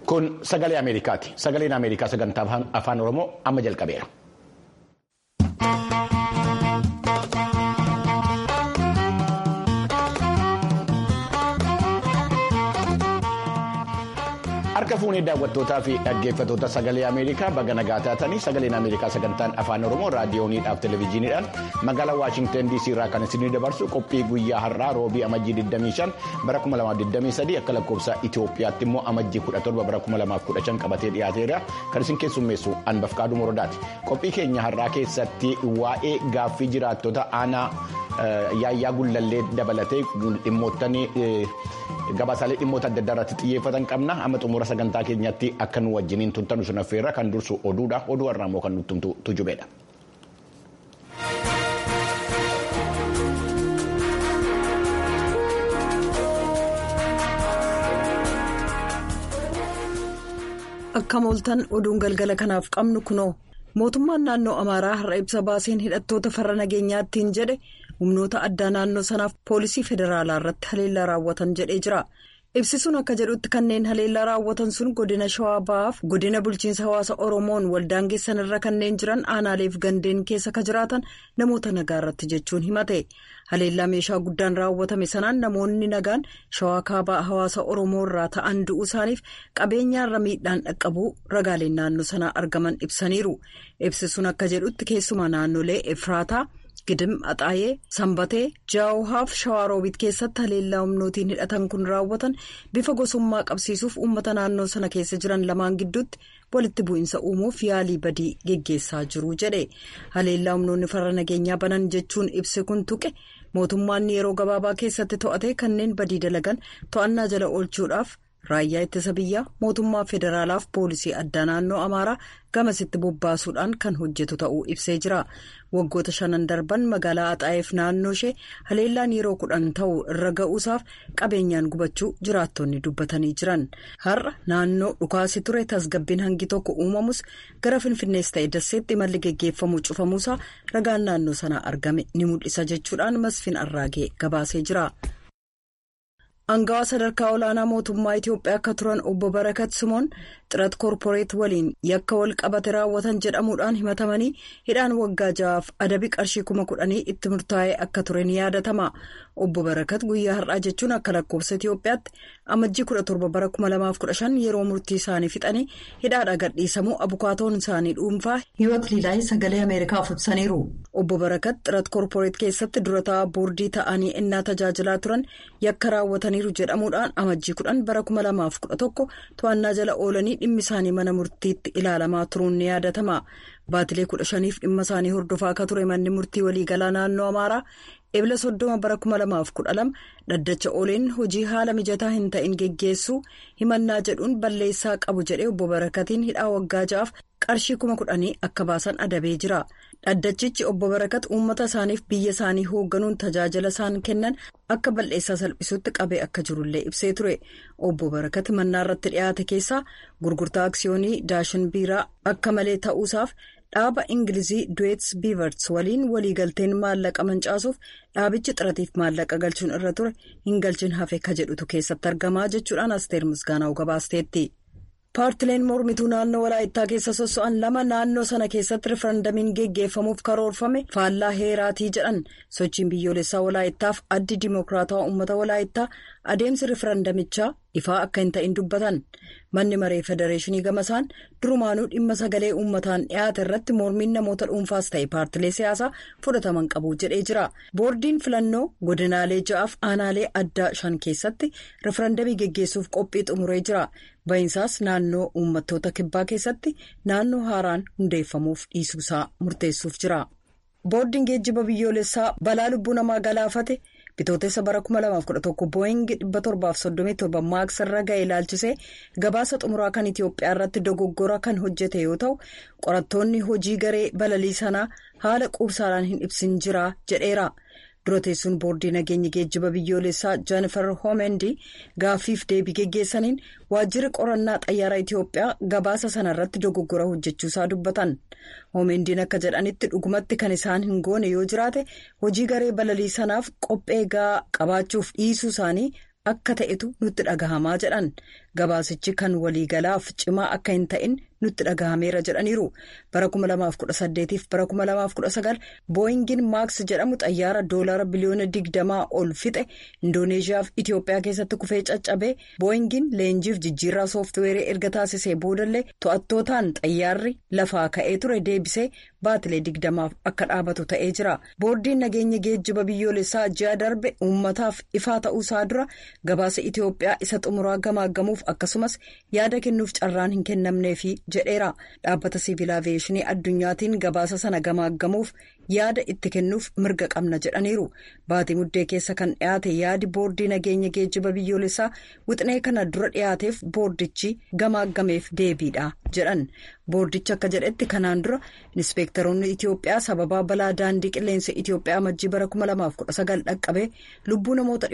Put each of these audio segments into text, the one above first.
Kun sagalee Ameerikaati. Sagaleen Ameerikaa sagantaa afaan Oromoo amma jalqabeera. Harka fuunee daawwattootaa fi dhaggeeffattoota sagalee Ameerikaa baga nagaa taatanii sagaleen Ameerikaa sagantaan afaan Oromoo raadiyooniidhaaf televezyiiniidhaan magaalaa Waashinten DC irraa kan isinii dabarsu qophii guyyaa har'aa roobii amajjii 25 bara 2023 akka lakkoofsa Itoophiyaatti immoo amajjii 17 bara 2015 qabatee dhiyaateera kan isin keessummeessu Anbafqaaduu Morodaati. Qophii keenya har'aa keessatti waa'ee gaaffii jiraattota aanaa yaayyaa gullallee dabalatee dhimmoottan gabaasaalee dhimmoota adda addaa irratti xiyyeeffatan qabna amma xumura sagantaa keenyatti akka nu wajjiniin turtanu sun affeerra kan dursu oduudha oduu har'aa immoo kan nutti tujubeedha. akka mooltan oduun galgala kanaaf qabnu kunoo mootummaan naannoo amaaraa har'a ibsa baaseen hidhattoota farra nageenyaattiin jedhe humnoota addaa naannoo sanaaf poolisii federaalaa irratti haleellaa raawwatan jedhee jira ibsisuun akka jedhutti kanneen haleellaa raawwatan sun godina shawaa ba'aaf godina bulchiinsa hawaasa oromoon waldaangeessan irra kanneen jiran aanaaleef gandeen keessa ka jiraatan namoota nagaa irratti jechuun himate haleellaa meeshaa guddaan raawwatame sanaan namoonni nagaan shawaa kaabaa hawaasa oromoo irraa ta'an du'uu isaaniif qabeenyaarra miidhaan dhaqqabuu ragaaleen naannoo sanaa argaman ibsaniiru ibsisuun akka jedhutti keessumaa naannolee efraataa. gidim axaayee sanbatee jaawuhaaf shawaaroobiit keessatti haleellaa humnootiin hidhatan kun raawwatan bifa gosummaa qabsiisuuf uummata naannoo sana keessa jiran lamaan gidduutti walitti bu'iinsa uumuuf yaalii badii geggeessaa jiru jedhe haleellaa humnoonni farra nageenyaa banan jechuun ibse kun tuqe mootummaan yeroo gabaabaa keessatti to'ate kanneen badii dalagan to'annaa jala oolchuudhaaf. raayyaa ittisa biyyaa mootummaa federaalaaf poolisii addaa naannoo amaaraa gamasitti bobbaasuudhaan kan hojjetu ta'uu ibsee jira waggoota shanan darban magaalaa axaayeef naannoo ishee haleellaan yeroo kudhan ta'u irra ga'uusaaf qabeenyaan gubachuu jiraattonni dubbatanii jiran har'a naannoo dhukaasi ture tasgabbiin hangi tokko uumamus gara finfinnees ta'e dasseetti imalli geggeeffamu cufamuusaa ragaan naannoo sanaa argame ni mul'isa jechuudhaan masfin arraagee gabaasee jira. Angawaa sadarkaa olaanaa mootummaa Itoophiyaa akka turan obbo Barakat Simoon xirat koorporeet waliin yakka wal qabate raawwatan jedhamuudhaan himatamanii hidhaan waggaa ja'aaf adabii qarshii kuma kudhanii itti murtaa'ee akka ture ni yaadatama. Obbo Barakat guyyaa har'aa jechuun akka lakkoofsa Itoophiyaatti amajjii kudha torba bara kuma lamaaf kudha shan yeroo murtii isaanii fixanii hidhaadhaa gadhiisamuu abukaatoon isaanii dhuunfaa hiwat liilaay sagalee Ameerikaaf ibsaniiru. Obbo Barakat xirat koorporeet keessatti dura taa'aa boordii ta'anii innaa tajaajilaa turan yakka raawwatan. jedhamuudhaan amajjii kudhan bara kuma lamaaf kudha tokko to'annaa jala oolanii dhimmi isaanii mana murtiitti ilaalamaa turuun ni yaadatama baatilee kudha shaniif dhimma isaanii hordofaa akka ture manni murtii waliigalaa naannoo amaaraa ebila soddoma bara kuma lamaaf kudha lama dhaddacha ooleen hojii haala mijataa hin ta'in geggeessuu himannaa jedhuun balleessaa qabu jedhee obbo barakatiin hidhaa waggaa ja'aaf qarshii kuma kudhanii akka baasan adabee jira. dhaddachichi obbo barakat uummata isaaniif biyya isaanii hoogganuun tajaajila isaan kennan akka balleessaa salphisuutti qabee akka jirullee ibsee ture obbo barakat mannaa irratti dhiyaate keessaa gurgurtaa aksiyoonii daashin biiraa akka malee ta'uusaaf dhaaba ingilizii duweets biivarts waliin waliigalteen maallaqa mancaasuuf dhaabichi xiratiif maallaqa galchuun irra ture hin galchin hafe ka jedhutu keessatti argamaa jechuudhaan asteer misgaanaa'u gabaasteetti. paartileen mormituu naannoo walaayittaa keessa sosso'an lama naannoo sana keessatti rifarandamiin geggeeffamuuf karoorfame faallaa heeraatii jedhan sochiin biyyoolessaa walaayittaaf addi dimookiraatawaa uummata walaayittaa adeemsi rifarandamichaa ifaa akka hin ta'in dubbatan manni maree federeeshinii gamasaan durumaanuu dhimma sagalee uummataan dhiyaate irratti mormiin namoota dhuunfaas ta'e paartilee siyaasaa fudhataman qabu jedhee jira boordiin filannoo godinaalee ja'aaf aanaalee addaa shan keessatti rifarandamii geggeessuuf qophii xumuree jira. Baay'insaas naannoo uummattoota kibbaa keessatti naannoo haaraan hundeeffamuuf dhiisuusaa murteessuuf jira. Boordiin geejjiba biyyoolessaa balaa lubbuu namaa galaafate bitootessa bara 2011 booying 737 maaks irra ga'e ilaalchisee gabaasa xumuraa kan Itoophiyaa irratti dogoggora kan hojjete yoo ta'u qorattoonni hojii garee balalii sanaa haala quubsaadhaan hin ibsin jira jedheera. dura teessuun boordii nageenya geejjiba biyyoolessaa jaanifer hoomendi gaaffiif deebii geggeessaniin waajjirri qorannaa xayyaaraa itiyoophiyaa gabaasa sana irratti dogoggora hojjechuusaa dubbatan hoomendiin akka jedhanitti dhugumatti kan isaan hin goone yoo jiraate hojii garee balalii sanaaf qophee gahaa qabaachuuf dhiisuu isaanii akka ta'etu nutti dhagahamaa jedhan gabaasichi kan waliigalaaf cimaa akka hin ta'in nutti dhagahameera jedhaniiru bara 2018 fi bara 2019 booyingiin maaks jedhamu xayyaara doolaara biliyoona 20 ol fixe indooneeshiyaa fi itiyoophiyaa keessatti kufee caccabee booyingiin leenjiif jijjiirraa sooftiweerii erga taasisee boodallee to'attootaan xayyaarri lafaa ka'ee ture deebisee baatilee 20 akka dhaabatu ta'ee jira boordiin nageenya geejjiba biyyoolessaa ji'a darbe uummataaf ifaa ta'uusaa dura gabaasa itiyoophiyaa isa xumuraa gamaaggamuuf akkasumas yaada kennuuf carraan hin kennamneefi jedheera dhaabbata siviil aviyeeshinii addunyaatiin gabaasa sana gamaaggamuuf yaada itti kennuuf mirga qabna jedhaniiru baatii muddee keessa kan dhiyaate yaadi boordii nageenya geejjiba biyyoolessaa wixinee kana dura dhiyaateef boordichi gamaaggameef deebiidha jedhan boordichi akka jedhetti kanaan dura inspeektaroonni itiyoophiyaa sababaa balaa daandii qilleensa itiyoophiyaa majjii bara 2019 dhaqqabee lubbuu namoota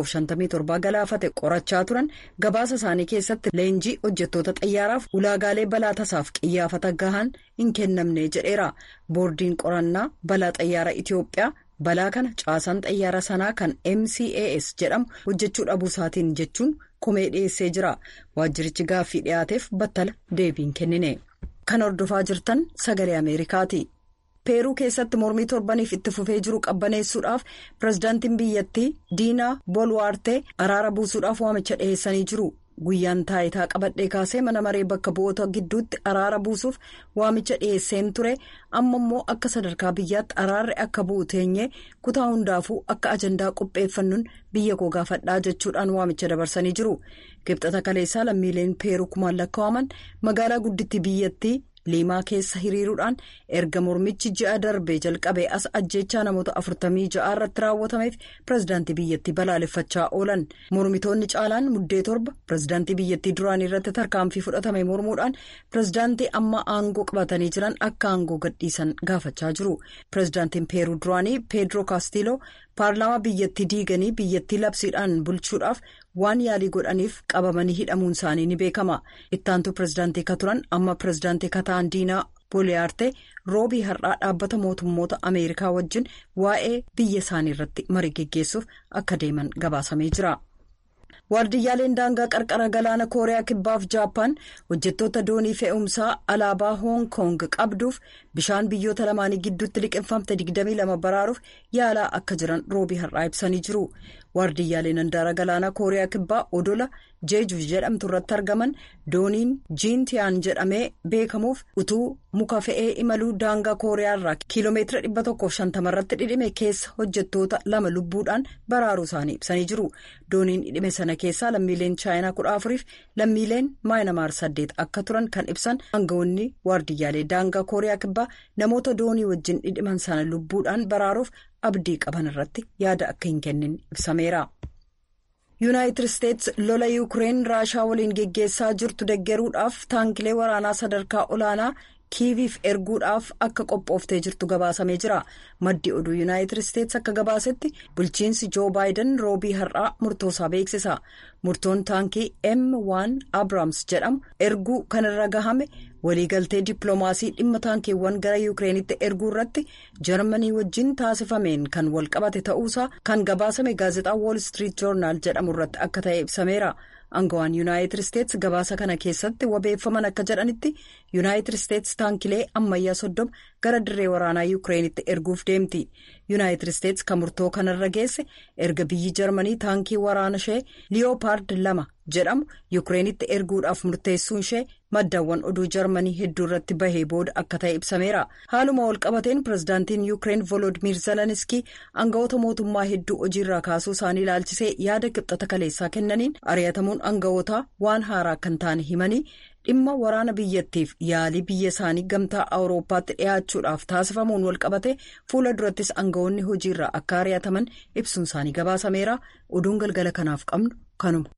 157 galaafate qorachaa turan gabaasa isaanii keessatti leenjii hojjettoota xayyaaraaf ulaagaalee balaa tasaaf qiyyaafata gahaan hin kennamne jedheera boordiin qorannaa balaa xayyaara itiyoophiyaa balaa kana caasaan xayyaara sanaa kan mcas jedhamu hojjechuu dhabuu isaatiin jechuun komee dhiyeessee jira waajjirichi gaaffii dhiyaateef battala deebiin kennine kan hordofaa jirtan sagalee ameerikaati. peeruu keessatti mormii torbaniif itti fufee jiru qabbaneessuudhaaf pirezidaantiin biyyattii diinaa boolwaartee araara buusuudhaaf waamicha dhiheessanii jiru guyyaan taayitaa qabadhee kaasee mana maree bakka bu'oota gidduutti araara buusuuf waamicha dhiheesseen ture amma immoo akka sadarkaa biyyaatti araarri akka bu'u teenyee kutaa hundaafuu akka ajandaa qopheeffannuun biyya koo gaafadhaa jechuudhaan waamicha dabarsanii jiru kibxata kaleessaa lammiileen peeruu kumaan lakkaa'aman magaalaa gudditti biyyattii. liimaa keessa hiriiruudhaan erga mormichi ji'a darbee jalqabee as ajjechaa namoota afurtamii ja'a irratti raawwatameef pirezidaantii biyyattii balaaleffachaa oolan mormitoonni caalaan muddee torba pirezidaantii biyyattii duraanii irratti tarkaanfii fudhatame mormuudhaan pirezidaantii amma aangoo qabatanii jiran akka aangoo gadhiisan gaafachaa jiru pirezidaantiin peeruu duraanii peedroo kaastiloo paarlaamaa biyyattii diiganii biyyattii labsiidhaan bulchuudhaaf waan yaalii godhaniif qabamanii hidhamuun isaanii ni beekama ittaantuu pirezidaantii ka turan amma pirezidaantii kataan diinaa booliyaartee roobii har'aa dhaabbata mootummoota ameerikaa wajjin waa'ee biyya isaanii irratti marii geggeessuuf akka deeman gabaasamee jira. waardiyyaaleen daangaa qarqara galaana kooriyaa kibbaaf jaappaan hojjettoota doonii fe'umsaa alaabaa hoong koong qabduuf bishaan biyyoota lamaanii gidduutti liqeeffamte 22 baraaruuf yaalaa akka jiran roobii har'aa ibsanii jiru waardiyyaaleen handaara galaana kooriyaa kibbaa odola jeeju jedhamtu irratti argaman dooniin jiintiyaan jedhamee beekamuuf utuu muka fe'ee imaluu daangaa kooriyaa irraa kiiloomeetira 150 irratti dhidhime keessa hojjettoota lama lubbuudhaan baraaruu isaanii ibsanii jiru dooniin dhidhime sana keessaa lammiileen chaayinaa kudha afuriif lammiileen maayinamaar saddeet akka turan kan ibsan aangawoonni waardiyyaalee daangaa kooriyaa kibbaa namoota doonii wajjin dhidhiman sana lubbuudhaan baraaruuf abdii qaban irratti yaada akka hin kennin ibsameera. yuunaayitid isteets lola yuukireen raashaa waliin geggeessaa jirtu deggeruudhaaf taankilee waraanaa sadarkaa olaanaa kiiviif erguudhaaf akka qophooftee jirtu gabaasamee jira maddi oduu yuunaayitid isteets akka gabaasetti bulchiinsi joo baayiden roobii har'aa murtoosaa beeksisa murtoon taankii m1 abraams jedhamu erguu kanarra gahame waliigaltee dippiloomaasii dhimma taankiiwwan gara yuukireenitti erguu irratti jarmanii wajjin taasifameen kan walqabate ta'uusaa kan gabaasame gaazexaa wool street joornaal jedhamu irratti akka ta'e ibsameera. Aangawaan yuunaayitid isteets gabaasa kana keessatti wabeeffaman akka jedhanitti yuunaayitid isteets taankilee ammayyaa soddoma gara dirree waraanaa yuukireenitti erguuf deemti yuunaayitid isteets kan murtoo kanarra geesse erga biyyi jarmanii taankii waraana ishee liyoopard lama jedhamu yuukireenitti erguudhaaf murteessuun ishee maddaawwan oduu jarmanii hedduu irratti bahee booda akka ta'e ibsameera haaluma walqabateen pirezidaantiin yuukireen volodimir zeleniskii aangawoota mootummaa hedduu hojiirraa kaasuu isaanii ilaalchisee yaada kibxata kaleessaa kennaniin ari'atamuun aangawootaa waan haaraa kan taane himanii dhimma waraana biyyattiif yaalii biyya isaanii gamtaa awurooppaatti dhiyaachuudhaaf taasifamuun walqabate fuula durattis aangawoonni hojiirraa akka ari'ataman ibsuun isaanii gabaasameera oduun galgala kanaaf qabnu kanuma.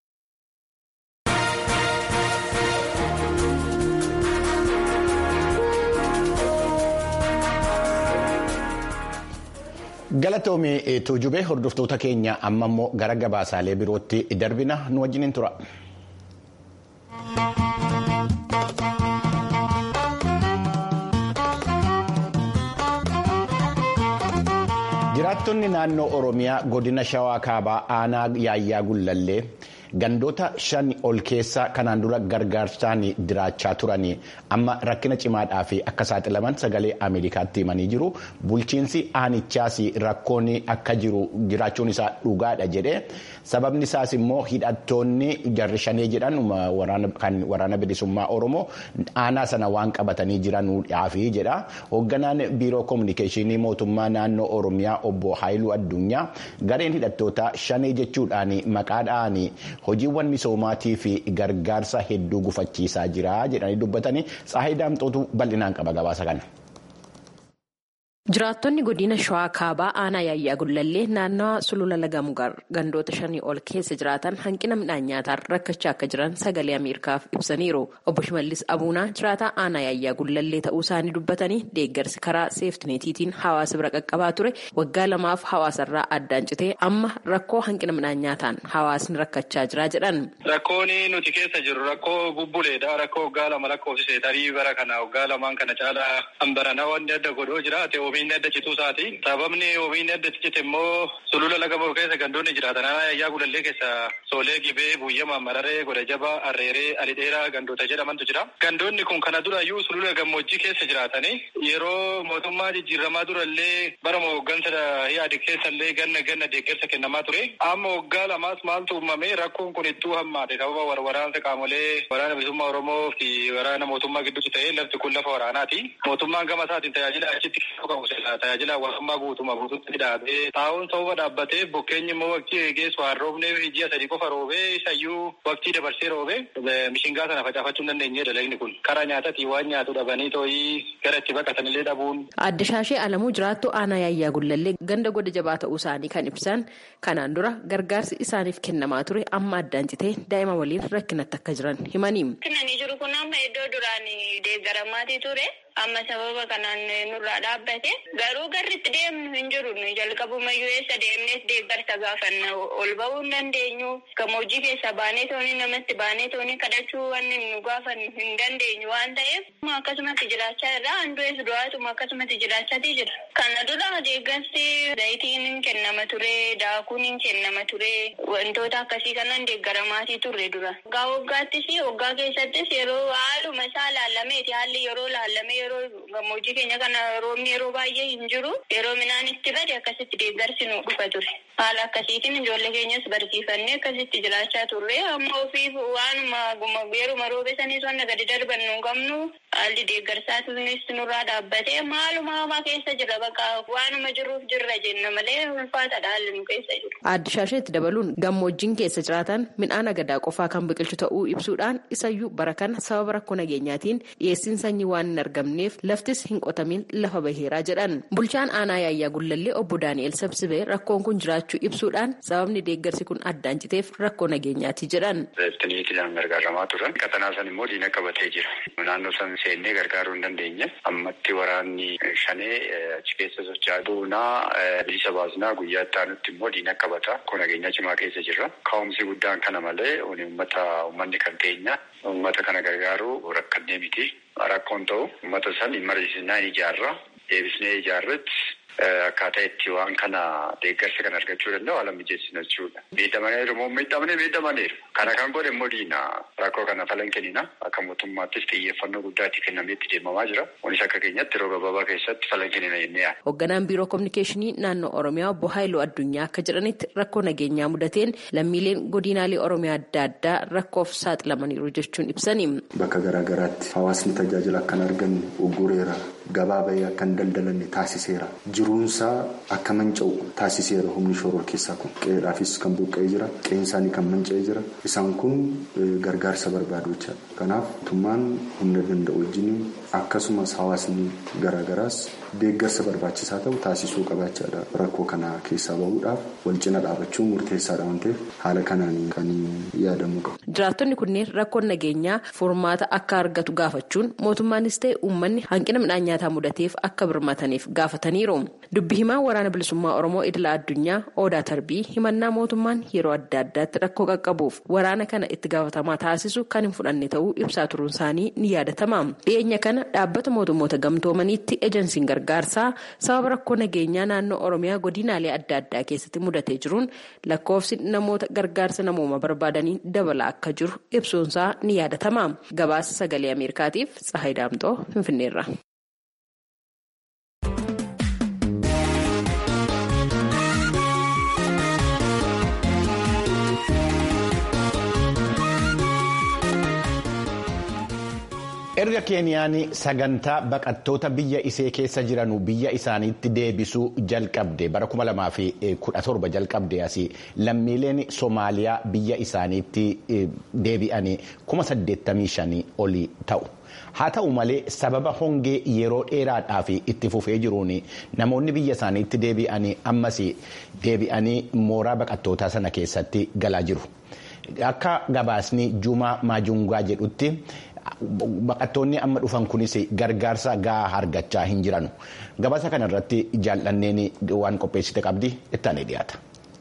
galatoomii tuujubee hordoftoota keenya amma immoo gara gabaasaalee birootti darbina nu wajjiniin tura. Jiraattonni naannoo Oromiyaa godina Shawaa Kaabaa aanaa yaayyaa gullallee gandoota shan ol keessa kanaan dura gargaarsaan jiraachaa turanii amma rakkina cimaadhaa fi akka saaxilaman sagalee Ameerikaatti himanii jiru. Bulchiinsi aanichaas rakkoon akka jiru jiraachuun isaa dhugaadha jedhee sababni isaas immoo hidhattoonni jarri shanee jedhan kan waraana bilisummaa Oromoo aanaa sana waan qabatanii jiranuudhaafi jedha. Hoogganaan biiroo koominikeeshinii mootummaa naannoo Oromiyaa obbo Haayiluu Addunyaa gareen hidhattoota shanee jechuudhaan maqaadhaan hojiiwwan misoomaatii fi gargaarsa hedduu gufachiisaa jira jedhanii dubbatanii Tsaayidaa Daamxootu bal'inaan qaba gabaasa kana. Jiraattonni godina Shawaa Kaabaa aanaa yaayyaa gullallee naannawa sulula laga mugar gandoota shanii ol keessa jiraatan hanqina midhaan nyaataan rakkachaa akka jiran sagalee Ameerikaaf ibsaniiru. Obbo Shimallis Abuunaa jiraataa aanaa yaayyaa gullallee ta'uu isaanii dubbatanii deeggarsi karaa seeftineetiitiin hawaasa bira qaqqabaa ture waggaa lamaaf hawaasarraa addaan citee amma rakkoo hanqina midhaan nyaataan hawaasni rakkachaa jira jedhan. Rakkoon nuti keessa jirru rakkoo bubbuleedha. Rakkoo waggaa lama lakkoofsisee tarii bara kana waggaa lamaan kana caalaa hambaranaa wanti adda godhoo jiraate oomishni adda cituu isaati. Sababni oomishni adda cite immoo sulula laga bahu keessa gandoonni jiraatan yaayyaa gullallee keessa soolee gibee buyyama mararee goda jaba arreeree alidheeraa gandoota jedhamantu jira. Gandoonni kun kana durayyuu sulula gammoojjii keessa jiraatanii yeroo mootummaa jijjiiramaa durallee bara hooggansa yaadi keessallee ganna ganna deeggarsa kennamaa ture. Amma waggaa lamaas maaltu uumame rakkoon kun ittuu hammaate sababa waraansa qaamolee waraana bilisummaa Oromoo fi waraana mootummaa gidduutti ta'ee lafti kun lafa waraanaati. Mootummaan gama isaatiin tajaajila achitti qabu tajaajila hawaasummaa guutummaa guutuutti dhaabee taa'uun sababa dhaabbatee bokkeenyi immoo waqtii eegeessu waan roobneef ji'a sadii qofa roobee isayyuu waqtii dabarsee roobee mishingaa sana facaafachuu hin dandeenye dalagni kun karaa nyaataatii waan nyaatu dhabanii too'ii gara itti baqatanillee dhabuun. Adda Shaashee Alamuu jiraattu aanaa yaayyaa gullallee ganda goda jabaa ta'uu isaanii kan ibsan kanaan dura gargaarsi isaaniif kennamaa ture amma addaan citee daa'ima waliin rakkinatti akka jiran himanii. Kennanii jiru kun amma iddoo duraan deeggaramaatii ture. amma sababa kanaan nurraa dhaabbate garuu garritti deemnu hin jiru jalqabumayyuu eessa deemnees deeggarsa gaafanna ol ba'uu hin dandeenyu gammoojjii keessa baanee toonii namatti baanee toonii kadhachuu wanni nu gaafannu hin dandeenyu waan ta'eef akkasumatti jiraachaa irraa handu'ees du'aatuma akkasumatti jiraachaatii jira. Kana dura deeggarsi zayitiin hin kennama ture daakuun hin kennama ture wantoota akkasii kanaan deeggaramaatii turre dura. Waggaa waggaattis waggaa keessattis yeroo haaluma isaa laallameeti haalli yeroo laallame yeroo gammoojjii keenya kana roobni yeroo baay'ee hin jiru yeroo midhaan itti bade akkasitti deeggarsi nu dhufa ture haala akkasiitiin ijoollee keenyas barsiifannee akkasitti jiraachaa turre amma ofiif waanuma yeruma roobe saniis wanna gadi darban nu qabnu haalli deeggarsaatunis nurraa dhaabbate maaluma hamaa keessa jira bakka waanuma jiruuf jirra jenna malee ulfaataadha haalli nu keessa jiru. Addi shaasheetti dabaluun gammoojjiin keessa jiraatan midhaan agadaa qofaa kan biqilchu ta'uu ibsuudhaan isayyuu bara kana sababa rakkoo nageenyaatiin dhiyeessiin sanyii waan hin argamneef laftis hin qotamin lafa baheeraa jedhan bulchaan aanaa yaayyaa gullallee obbo daani'el sabsibee rakkoon kun jiraachuu ibsuudhaan sababni deeggarsi kun addaan citeef rakkoo nageenyaati jedhan. Seeftiniitiin gargaaramaa turan qaxanaa san immoo diina qabatee jira naannoo san seennee gargaaruu hin dandeenye ammatti waraanni shanee achi keessa socho'aa duunaa bilisa baasnaa guyyaa itti aanutti immoo diina qabata rakkoo nageenyaa cimaa keessa jirra ka'umsi guddaan kana malee uummata uummanni kan keenya uummata kana gargaaruu rakkannee miti. Rakkoon ta'u uummata san mariisinaa ijaarra deebisnee ijaarratti akkaataa itti waan kana deeggarsa kan argachuu danda'u haala mijeessina jechuudha. Miidhamaniiru moo miidhamanii miidhamaniiru. Kana kan godhe immoo diina rakkoo kana falan kennina akka mootummaattis xiyyeeffannoo guddaa itti kennamee itti deemamaa jira. Kunis akka keenyatti yeroo gabaabaa keessatti falan kennina jennee yaadna. Hoogganaan biiroo kominikeeshinii naannoo Oromiyaa obbo Haayiluu Addunyaa akka jedhanitti rakkoo nageenyaa mudateen lammiileen godinaalee Oromiyaa adda addaa rakkoof saaxilamaniiru jechuun ibsani. Bakka garaagaraatti hawaasni tajaajila akka hin arganne ugureera. Gabaa bahee akka hin daldalanne taasiseera. Jiruunsaa akka manca'u taasiseera humni shoror keessaa kun. Qe'eedhaafis kan buqqa'ee jira. Qe'een isaanii kan manca'ee jira. Isaan kun gargaarsa barbaadu jechaadha. Kanaaf mootummaan humna danda'u wajjin akkasumas hawaasni garaagaraas deeggarsa barbaachisaa ta'u taasisuu qabaachaadha. Rakkoo kana keessaa bahuudhaaf wal cina dhaabachuun murteessaadha waan ta'eef haala kanaan kan yaadamuu qabu. Jiraattonni kunneen rakkoon nageenyaa furmaata akka argatu gaafachuun mootummaanis ta'e uummanni hanqina midhaan nyaataa mudateef akka birmataniif gaafataniiru. dubbi himaa waraana bilisummaa oromoo idila addunyaa odaa tarbii himannaa mootummaan yeroo adda addaatti rakkoo qaqqabuuf waraana kana itti gaafatamaa taasisu kan hin fudhanne ta'uu ibsaa turuun isaanii ni yaadatama dhiyeenya kana dhaabbata mootummoota gamtoomaniitti ejensiin gargaarsaa sababa rakkoo nageenyaa naannoo oromiyaa godinaalee adda addaa keessatti mudatee jiruun lakkoofsi namoota gargaarsa namooma barbaadanii dabalaa akka jiru ibsuunsaa ni yaadatama gabaasa sagalee ameerikaatiif tsahayi daamxoo finfinneerra. erga keeniyaan sagantaa baqattoota biyya isee keessa jiran biyya isaaniitti deebisuu jalqabde bara 2017 jalqabde asii lammiileen soomaaliyaa biyya isaaniitti deebi'anii 85,000 olii ta'u. haa ta'u malee sababa hongee yeroo dheeraadhaaf itti fufee jiruun namoonni biyya isaaniitti deebi'anii ammas deebi'anii mooraa baqattootaa sana keessatti galaa jiru. Akka gabaasni Jumaa Maajungaa jedhutti. Baqattoonni amma dhufan kunis gargaarsa gahaa argachaa hin jiranu. Gabaasa kana irratti jaallanneen waan qopheessite qabdi ittaanee dhiyaata.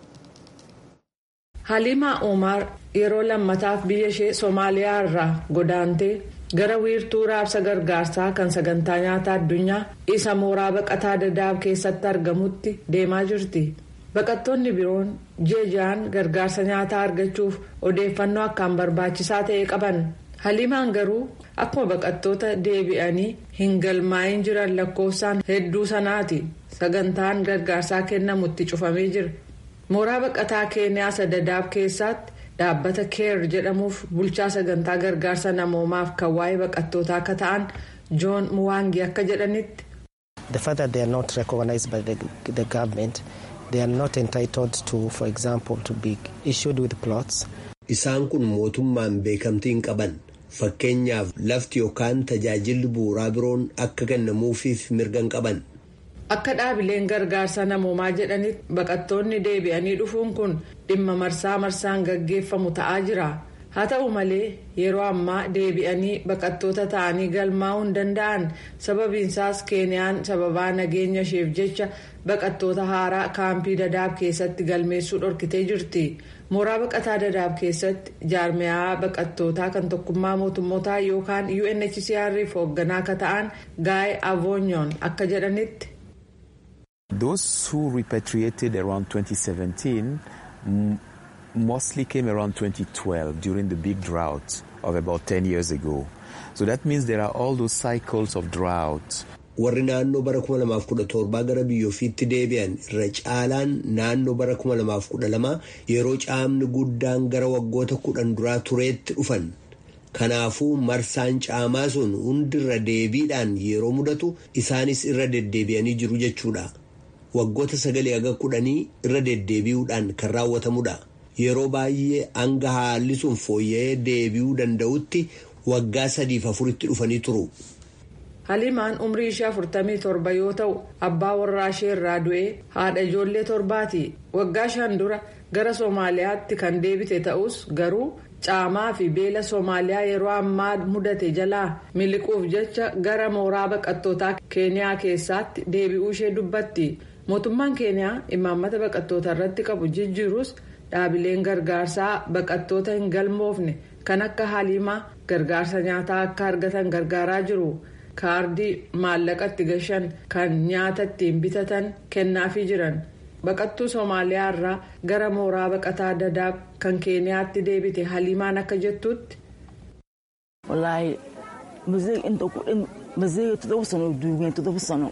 Haliimaa Omar yeroo lammataaf biyya ishee Soomaaliyaa irraa godaantee gara wiirtuu raabsa gargaarsaa kan sagantaa nyaataa addunyaa isa mooraa baqataa dadaab keessatti argamutti deemaa jirti. Baqattoonni biroon jeejaan gargaarsa nyaataa argachuuf odeeffannoo akkaan barbaachisaa ta'e qaban. haliimaan garuu akkuma baqattoota deebi'anii hin galmaa'in jiran lakkoofsaan hedduu sanaati sagantaan gargaarsaa kennamutti cufamee jira mooraa baqataa keeniyaa dadaab keessatti dhaabbata keer jedhamuuf bulchaa sagantaa gargaarsa namoomaaf kan waa'ee baqattootaa akka ta'an joon muwaangi akka jedhanitti. the fact that they are not recognized by the, the government they are not entitled to for example to be issued with plots. isaan kun mootummaan beekamtii hin qaban. fakkeenyaaf lafti yookaan tajaajilli bu'uuraa biroon akka kennamuufiif mirga hin qaban. Akka dhaabileen gargaarsa namoomaa jedhanitti baqattoonni deebi'anii dhufuun kun dhimma marsaa marsaan gaggeeffamu ta'aa jira. Haa ta'u malee yeroo ammaa deebi'anii baqattoota ta'anii galmaa'uu hin danda'an sababiinsaas keeniyaan sababaa nageenya isheef jecha baqattoota haaraa kaampii dadaab keessatti galmeessuu dhorkitee jirti. mooraa baqataa dadaab keessatti jaarmiyaa baqattootaa kan tokkummaa mootummootaa yookaan unhcrf hoogganaa akka ta'an gaay avoonyoon akka jedhanitti. those who repatriated around 2017 mostly came around 2012 during the big drought of about 10 years ago so that means there are all those cycles of drought. warri naannoo bara 2017 gara biyyoofiitti deebi'an irra caalaan naannoo bara 2012 yeroo caamni guddaan gara waggoota kudhan duraa tureetti dhufan kanaafuu marsaan caamaa sun hundirra deebiidhaan yeroo mudatu isaanis irra deddeebi'anii jiru jechuudha waggoota sagalee haga kudhanii irra deddeebi'uudhaan kan raawwatamudha yeroo baay'ee hanga haalli sun fooyya'ee deebi'uu danda'utti waggaa sadiif afuritti dhufanii turu. haliimaan umrii ishee afurtamii torba yoo ta'u abbaa warraa ishee irraa du'ee haadha ijoollee torbaati waggaa shan dura gara soomaaliyaatti kan deebite ta'us garuu caamaa fi beela soomaaliyaa yeroo ammaa mudate jalaa miliquuf jecha gara mooraa baqattootaa keeniyaa keessaatti deebi'uu ishee dubbatti mootummaan keeniyaa imaammata baqattoota irratti qabu jijjiirus dhaabileen gargaarsaa baqattoota hin galmoofne kan akka haliimaa gargaarsa nyaataa akka argatan gargaaraa jiru. kaardii maallaqatti gashan kan nyaata ittiin bitatan kennaafii jiran baqattuu soomaaliyaa irraa gara mooraa baqataa dadaab kan keeniyaatti deebite haliimaan akka jettutti. wallaahi muzee inta kudhan muzee toddoba sano duugeen toddoba sano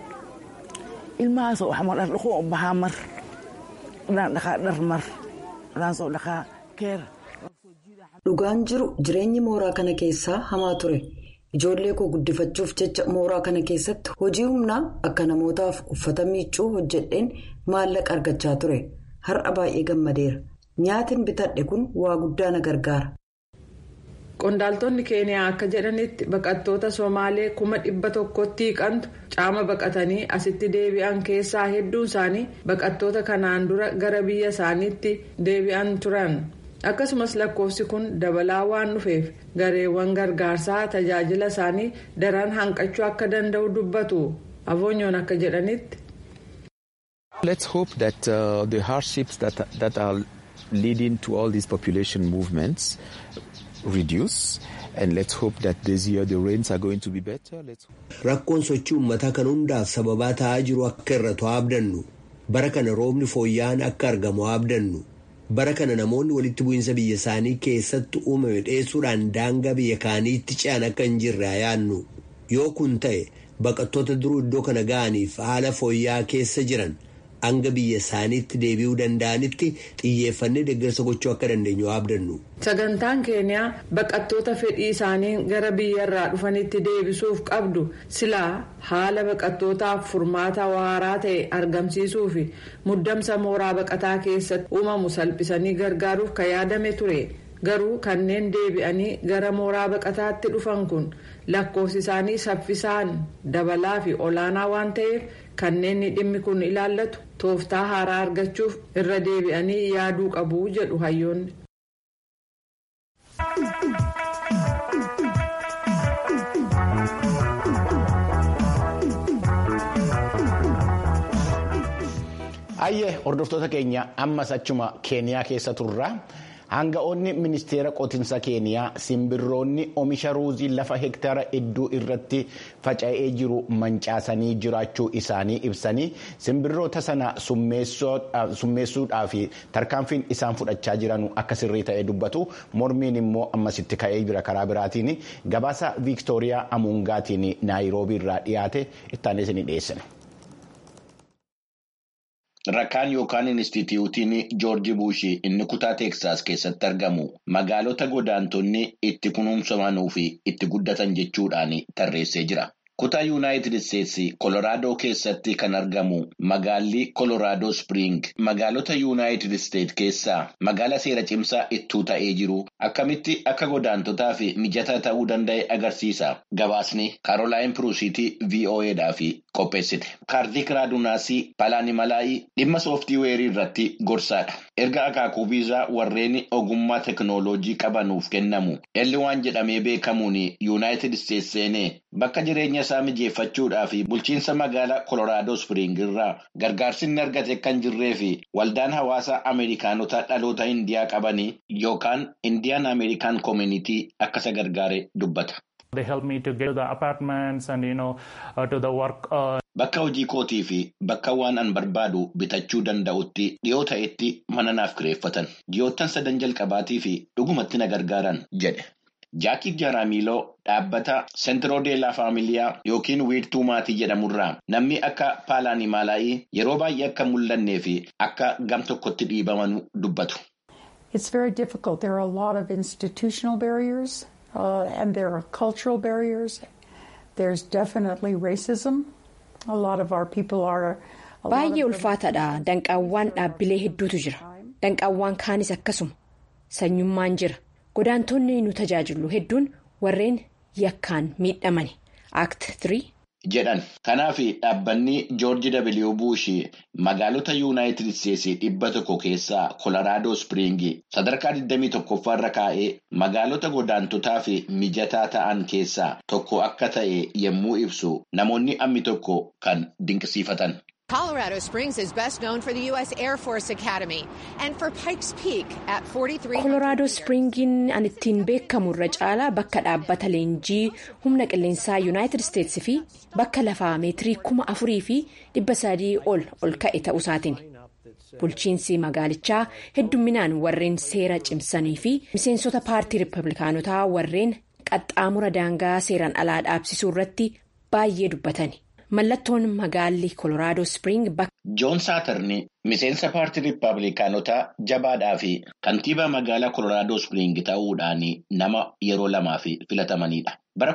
ilmahaas waxma dhar dhaqoo u bahaa mar dhaan dhaqaa dhar mar dhaan soo dhaqaa keer. dhugaan jiru jireenyi mooraa kana keessaa hamaa ture. ijoollee koo guddifachuuf jecha mooraa kana keessatti hojii humnaa akka namootaaf uffata miiccuu hojjedheen maallaqa argachaa ture har'a baay'ee gammadeera nyaatiin bitadhe kun waa guddaa na gargaara. qondaaltonni keeniyaa akka jedhanitti baqattoota somaalee kuma dhibba tokkotti hiiqantu caama baqatanii asitti deebi'an keessaa hedduun isaanii baqattoota kanaan dura gara biyya isaaniitti deebi'an turan. akkasumas lakkoofsi kun dabalaa waan dhufeef gareewwan gargaarsaa tajaajila isaanii daran hanqachuu akka danda'u dubbatu avoonyoon akka jedhanitti. Let's hope that uh, the hardships that, that are leading to all these population movements reduce. And let's hope that this year the rains are going to be better. Let's... Rakkoon sochii uummataa kan hundaaf sababaa ta'aa jiru akka irratu abdannu. Bara kana roobni fooyya'aan akka argamu abdannu. Bara kana namoonni walitti bu'iinsa biyya isaanii keessatti uumame dheessuudhaan daangaa biyya kaaniitti ce'an akka hin jirre yaannu. Yoo kun ta'e baqattoota duruu iddoo kana ga'aniif haala fooyya'aa keessa jiran hanga biyya isaaniitti deebi'uu danda'anitti xiyyeeffannee deeggarsa gochuu akka dandeenyu abdannu. Sagantaan keeniyaa baqattoota fedhii isaanii gara biyyarraa dhufanitti deebisuuf qabdu silaa haala baqattootaaf furmaata waaraa ta'e argamsiisuu fi muddamsa mooraa baqataa keessatti uumamu salphisanii gargaaruuf kan yaadame ture. Garuu kanneen deebi'anii gara mooraa baqataatti dhufan kun lakkoofsi isaanii saffisaan dabalaa fi olaanaa waan ta'eef kanneen dhimmi kun ilaallatu tooftaa haaraa argachuuf irra deebi'anii yaaduu qabu jedhu hayyoonni. Ayyee hordoftoota keenya ammas achuma keeniyaa keessa turra. Hanga'oonni ministeera qotinsa keeniyaa simbirroonni oomisha ruuzii lafa hektaara hedduu irratti faca'ee jiru mancaasanii jiraachuu isaanii ibsanii simbirroota sana summeessuudhaaf tarkaanfiin isaan fudhachaa jiran akka sirrii ta'e dubbatu mormiin immoo ammasitti ka'ee jira karaa biraatiin gabaasa viiktooriyaa amuungaatiin naayiroobii irraa dhiyaate ittaanee isinii dhiyeessine. Rakkaan yookaan Inistituutiin Joorji Buushii inni kutaa Teeksaas keessatti argamu magaalota godaantonni itti kunuunsamanuu fi itti guddatan jechuudhaan tarreessee jira. Kutaa Yuunaayitid Isteetsi Koloraadoo keessatti kan argamu magaalli Koloraadoo Spiriing magaalota Yuunaayitid Isteet keessaa magaala seera cimsaa ittuu ta'ee jiru akkamitti akka godaantotaa fi mijataa ta'uu danda'e agarsiisa. Gabaasni Kaarolaayin Piruusiitii VOAdhaaf qopheessite. Kaartik Raadunaasii Palaanimalaayii dhimma sooftiiweerii irratti gorsaadha. Erga akaakuu viizaa warreen ogummaa teekinooloojii qabanuuf kennamu dhalli waan jedhamee beekamuun Yuunaayitid Isteets seenee bakka jireenya isaa mijeeffachuudhaa fi bulchiinsa magaalaa Koloraadoo Spiriing irraa gargaarsi inni argate kan jirree fi waldaan hawaasaa Ameerikaanota dhaloota Indiyaa qabanii yookaan Indiyaan Ameerikaan Koominitii akka isa gargaare dubbata. Bakka hojii kootii fi bakka waan an barbaadu bitachuu danda'utti dhiyoo ta'etti mana naaf kireeffatan. Dhiyoottan sadan jalqabaatii fi dhugumatti na gargaaran jedhe. Jaakii Jaraamiiloo dhaabbata Sentiroodeelaa Faamiliyaa yookiin wiirtuu maatii jedhamurraa namni akka Paalaanimaalaayii yeroo baay'ee akka mul'annee fi akka gam tokkotti dhiibaman dubbatu. It's very difficult. There are a lot of institutional barriers uh, and there are cultural barriers. There's definitely racism. A lot of our people are. Baay'ee ulfaataadha. Danqaawwan dhaabbilee hedduutu jira. Danqaawwan kaanis akkasuma. Sanyummaan jira. Godaantonni nu tajaajilu hedduun warreen yakkaan miidhamani. Act 3. jedhan kanaaf dhaabbanni joorji w buush magaalota yuunaayitid isteetsii dhibba tokko keessaa kolaraadoo spiriingii sadarkaa 21 irra kaa'ee magaalota godaantotaa fi mijataa ta'an keessaa tokko akka ta'e yommuu ibsu namoonni ammi tokko kan dinqisiifatan. Colorado Springs is best known for the U.S. Air Force Academy and for Pikes Peak at 43. Koloraadoo Spiriingiin an ittiin beekamu irra caalaa bakka dhaabbata leenjii humna qilleensaa Yuunaayitid Isteetsi fi bakka lafaa meetirii kuma afurii fi dhibba sadii ol ol ka'e ta'usaatiin. Bulchiinsi magaalichaa heddumminaan warreen seera cimsanii fi miseensota paartii Rippablikaanotaa warreen qaxxaamura daangaa seeraan alaa dhaabsisuu irratti baay'ee dubbatani. Mallattoon magaalli Koloraadoo Spiriing bakka. Joon Saatarni miseensa paartii Rippaabilikaanotaa jabaadhaa fi kantiibaa magaalaa Koloraadoo Spiriing ta'uudhaan nama yeroo lamaaf filatamanidha. Bara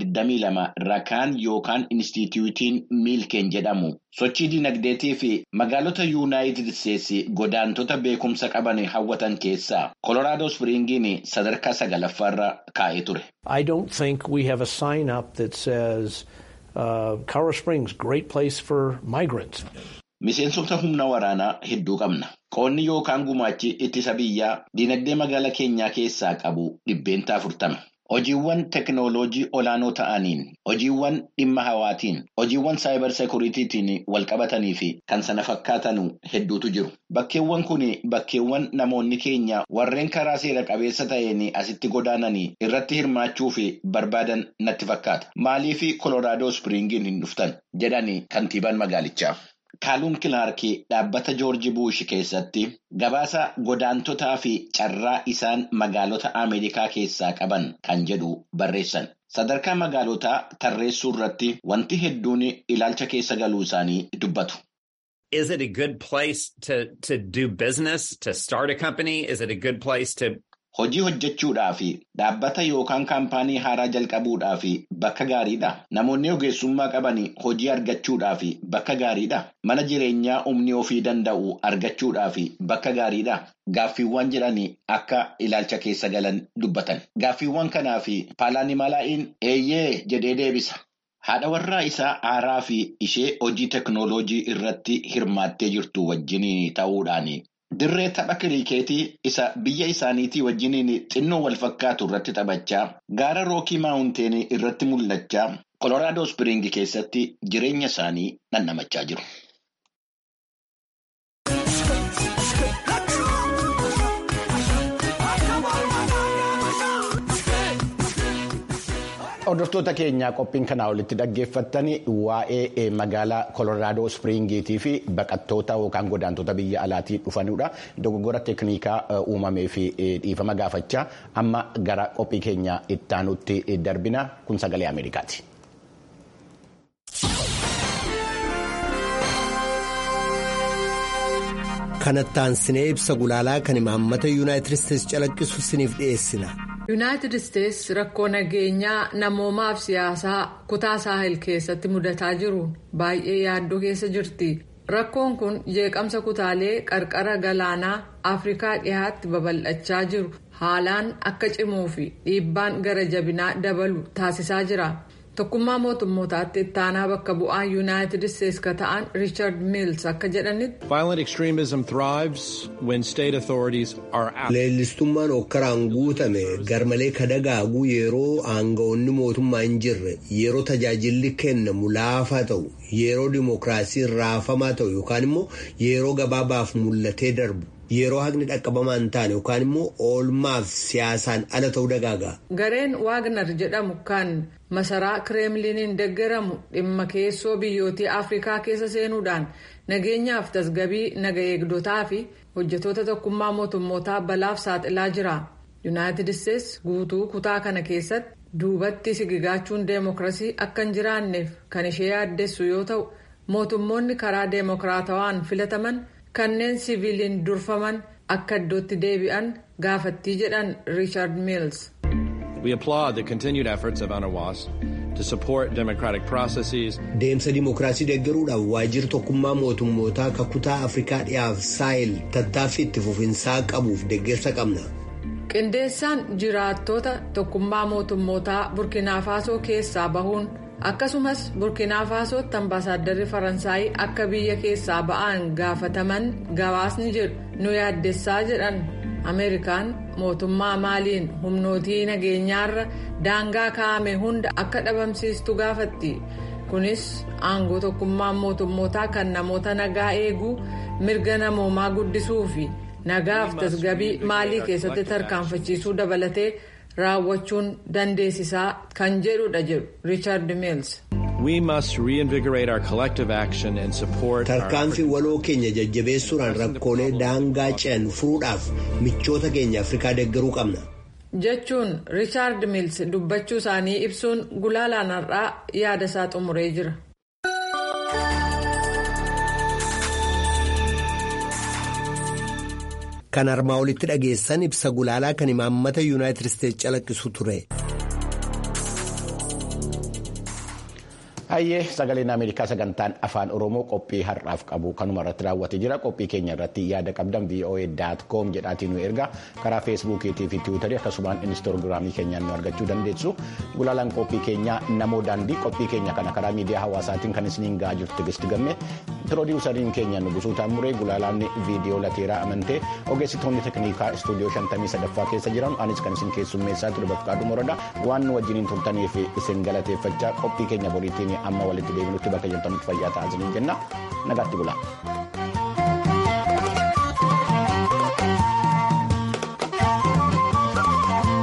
2022 rakaan yookaan Inistituutiin Miilkeen jedhamu sochii dinagdeetii fi magaalota Yuunaayitid Isteetsi godaantota beekumsa qaban hawwatan keessaa Koloraadoo Spiriingiin sadarkaa sagalaffaarra kaa'ee ture. I don't think we have a sign up that says. Uh, Colorado Springs, great place for migrants. Miseensota humna waraanaa hedduu qabna. Qoonni yookaan gumaachi ittisa biyyaa dinagdee magaalaa keenyaa keessaa qabu dhibbeentaa afurtama. hojiiwwan teknooloojii olaanoo ta'aniin, hojiiwwan dhimma hawaatiin, hojiiwwan saayibar seekuriitiitiin walqabatanii fi kan sana fakkaatan hedduutu jiru. Bakkeewwan kun bakkeewwan namoonni keenya warreen karaa seera qabeessa ta'een asitti godaananii irratti hirmaachuu fi barbaadan natti fakkaata. Maaliif Kolooraadoo Spiriingiin hin dhuftan jedhani kantiibaan magaalichaa. Kaaluun Kilaarkii dhaabbata Joorji Buush keessatti gabaasa godaantotaa fi carraa isaan magaalota Ameerikaa keessaa qaban kan jedhu barreessan. Sadarkaa magaalotaa tarreessuu irratti wanti hedduun ilaalcha keessa galuu isaanii dubbatu. Is it a good place to, to do business, to start a company? Is it a good place to Hojii hojjechuudhaa fi dhaabbata yookaan kaampaanii haaraa jalqabuudhaa fi bakka gaariidha. Namoonni ogeessummaa qaban hojii argachuudhaa fi bakka gaariidha. Mana jireenyaa humni ofii danda'u argachuudhaa fi bakka gaariidha. Gaaffiiwwan jedhanii akka ilaalcha keessa galan dubbatan. Gaaffiiwwan kanaa fi paalaanimalaa'iin eeyyee jedhee deebisa. Haadha warraa isaa haaraa fi ishee hojii teknooloojii irratti hirmaattee jirtu wajjin ta'uudhaan. Dirree tapha kiriikeetii isa biyya isaaniitii wajjiniin xinnoo wal fakkaatu irratti taphachaa gaara rookii maawunteenii irratti mul'achaa Kolooraadoo Spiriingi keessatti jireenya isaanii dhandhamachaa jiru. Hordoftoota keenyaa qophiin kanaa olitti dhaggeeffattan waa'ee magaalaa Kolooraadoo Spiriingiitii fi baqattoota yookaan godaantota biyya alaatii dhufanidha. Dogoggora teeknikaa uumamee fi dhiifama gaafachaa amma gara qophii keenya ittaanutti darbina kun sagalee Ameerikaati. Kanattaan sinee ibsa gulaalaa kan imaammata yuunaayitid isteetsi calaqqisu siniif dhiyeessina. yuunaayitid isteetsi rakkoo nageenyaa namoomaaf siyaasaa kutaa saahil keessatti mudataa jiruun baay'ee yaaddoo keessa jirti rakkoon kun jeeqamsa kutaalee qarqara galaanaa afrikaa dhihaatti babal'achaa jiru haalaan akka cimuu fi dhiibbaan gara jabinaa dabalu taasisaa jira tokkummaa mootummootaatti ittaanaa bakka bu'aa yuunaayitid isteetsi ka ta'an riichard miils akka jedhanitti. Violent extremism thrives when state authorities are out. Leellistummaan hokkaraan guutame garmalee kadagaaguu yeroo aangawoonni mootummaa hin jirre yeroo tajaajilli kennamu laafaa ta'u yeroo dimookiraasiin raafamaa ta'u yookaan immoo yeroo gabaabaaf mul'atee darbu. yeroo haqni dhaqqabamaa hin taane yookaan immoo oolmaaf siyaasaan ala ta'uu dagaaga. gareen waagnar jedhamu kan masaraa kireemliniin deeggaramu dhimma keessoo biyyootii afrikaa keessa seenuudhaan nageenyaaf tasgabii naga eegdotaa fi hojjetoota tokkummaa mootummootaa balaaf saaxilaa jira yuunaayitid isteetsi guutuu kutaa kana keessatti duubatti sigigaachuun deemokiraasii akka hin jiraanneef kan ishee yaaddessu yoo ta'u mootummoonni karaa deemokiraatawaan filataman. kanneen siviiliin durfaman akka iddootti deebi'an gaafattii jedhan riichard miils. We applaud the continued efforts of UNOWAS to support democratic processes. Deemsa dimookiraasii deeggaruudhaaf waajjirri tokkummaa mootummootaa kakutaa Afrikaa dhiyaaf saayil tattaaffii itti fufinsaa qabuuf deeggarsa qabna. Qindeessaan jiraattota tokkummaa mootummootaa burkina faasoo keessaa bahuun. akkasumas burkina faasootti ambaasaaddarri faransaayii akka biyya keessaa ba'an gaafataman gabaasni jedhu nu yaaddessaa jedhan ameerikaan mootummaa maaliin humnootii nageenyaarra daangaa kaa'ame hunda akka dhabamsiistu gaafatti kunis aangoo tokkummaa mootummootaa kan namoota nagaa eeguu mirga namoomaa guddisuu fi nagaaf tasgabii maalii keessatti tarkaanfachiisuu dabalatee. raawwachuun dandeessisaa kan jedhudha jedhu riichard miils. We must reinvigorate our collective action and support. Tarkaanfii waloo keenya jajjabeessuudhaan rakkoolee daangaa ce'an furuudhaaf michoota keenya Afrikaa deeggaruu qabna. jechuun riichaard miils dubbachuu isaanii ibsuun gulaalaan har'aa yaada isaa xumuree jira. Kan armaa olitti dhageessan ibsa gulaalaa kan imaammata yuunaayitid isteetsi calaqqisu ture. Hayyee sagaleen Ameerikaa sagantaan afaan Oromoo qophii har'aaf qabu kanuma irratti raawwatee jira. Qophii keenya irratti yaada qabdan voa.com jedhaatiin nu erga karaa feesbuukiitii fi tiwiitarii akkasumaan inistoogiraamii keenyaan nu argachuu dandeessu. Gulaalaan qophii keenyaa namoo daandii qophii keenya kana karaa miidiyaa hawaasaatiin kan isiniin gahaa jirtu Tigisti Gamme piroodiwusariin keenya Nugusuu Taamuree gulaalaan viidiyoo lateeraa amantee ogeessitoonni tekniikaa istuudiyoo 53ffaa keessa jiran anis kan isin keessummeessaa ture Bafqaaduu Morodaa waan nu wajjiniin turtaniif isin galateeffachaa qophii keenya boriitiin amma walitti deebinutti bakka jirtanitti fayyaa ta'aa jenna nagaatti bulaa.